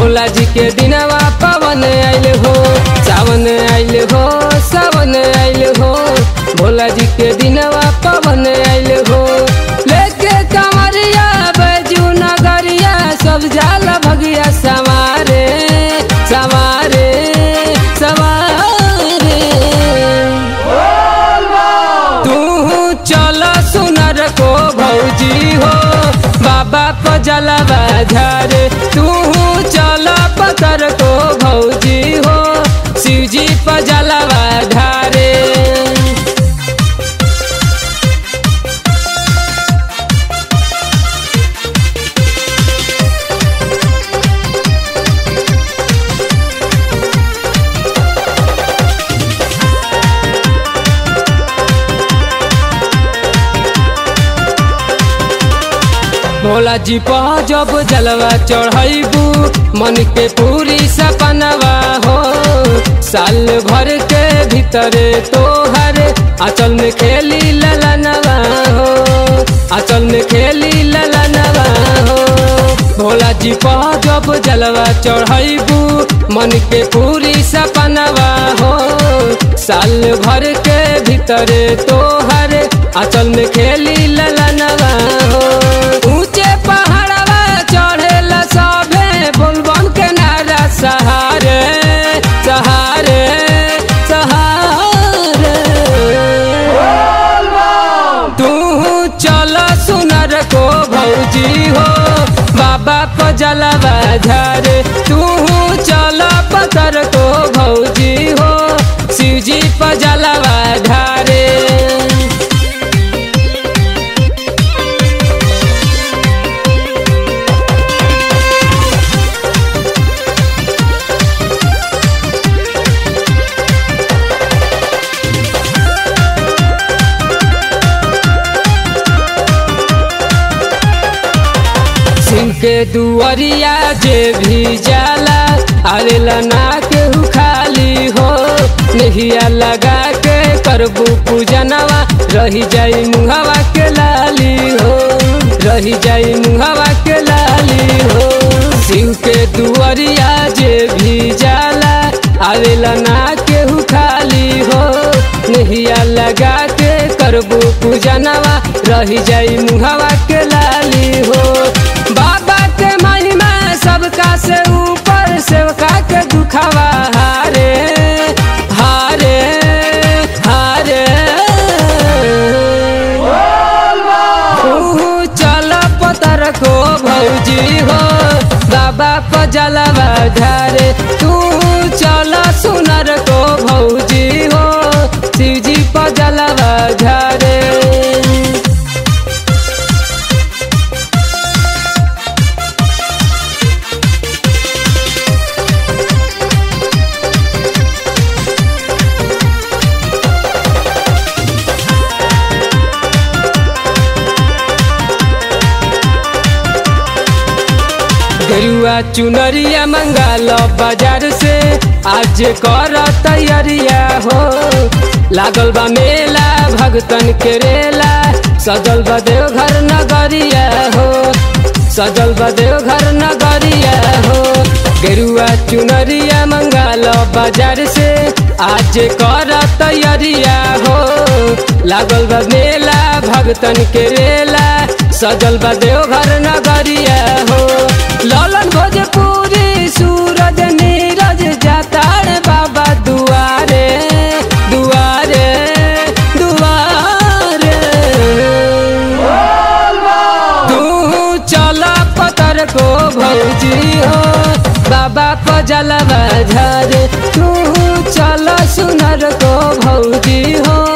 भोला जी के दिनवा पवन आइल हो सावन आइल हो सावन आइल हो भोला जी के दिनवा पवन आइल हो लेके कमरिया बैजू नगरिया सब जाला भगिया सवारे सवारे सवारे तू चल सुनर को भौजी हो बाबा को जलवा झारे तू चल पतर को भौजी हो शिवजी पर जलवा ढारे भोला जी पर जब जलवा चढ़ैबू मन के पूरी सपनवा हो साल भर के भीतरे तोहर आंचल में खेली ललनवा हो आंचल में खेली ललनवा हो भोला जी पर जब जलवा चढ़ैबू मन के पूरी सपनवा हो साल भर के भीतरे तोहर आंचल में खेली ललनवा हो ऊंचे पहाड़वा चढ़ेला सभे बोलबम के नारा सहारे सहारे सहारे तू चल सुनर को भौजी हो बाबा को जलवा झारे तू चल पतर को भौजी हो शिवजी पर जलवा ढारे सिंह के दुअरिया जे भी जाला आवेला ना केहू खाली हो नहिया लगा के करबू पूजनवा रही जाई मुहवा के लाली हो रही जाई मुहवा के लाली हो शिव के दुअरिया जे भी जाला आवेला ना केहू खाली हो नहिया लगा के करबू पूजनवा रही जाई मुहवा के लाली हो बाबा के महिमा सबका से ऊपर सेवका के दुखावा हारे हारे हारे तू चल पतर को भौजी हो बाबा को जलवा धारे तू चल सुनर को भौजी हो शिवजी पर जलवा झारे गेरुआ चुनरिया मंगाल बाजार से आज कर तैयारिया हो लागल बा मेला भगतन के रेला सजल बा देवघर नगरिया हो सजल बा देवघर नगरिया हो गेरुआ चुनरिया मंगाल बाजार से आज कर तैयारिया हो लागल बा मेला भगतन के रेला सजल बा देवघर नगरिया हो ललन भोजपुरी सूरज नीरज जातार बाबा दुआरे दुआरे दुआरे तू चल पतर को भौजी हो बाबा को जलवा झारे तू चल सुनर को भौजी हो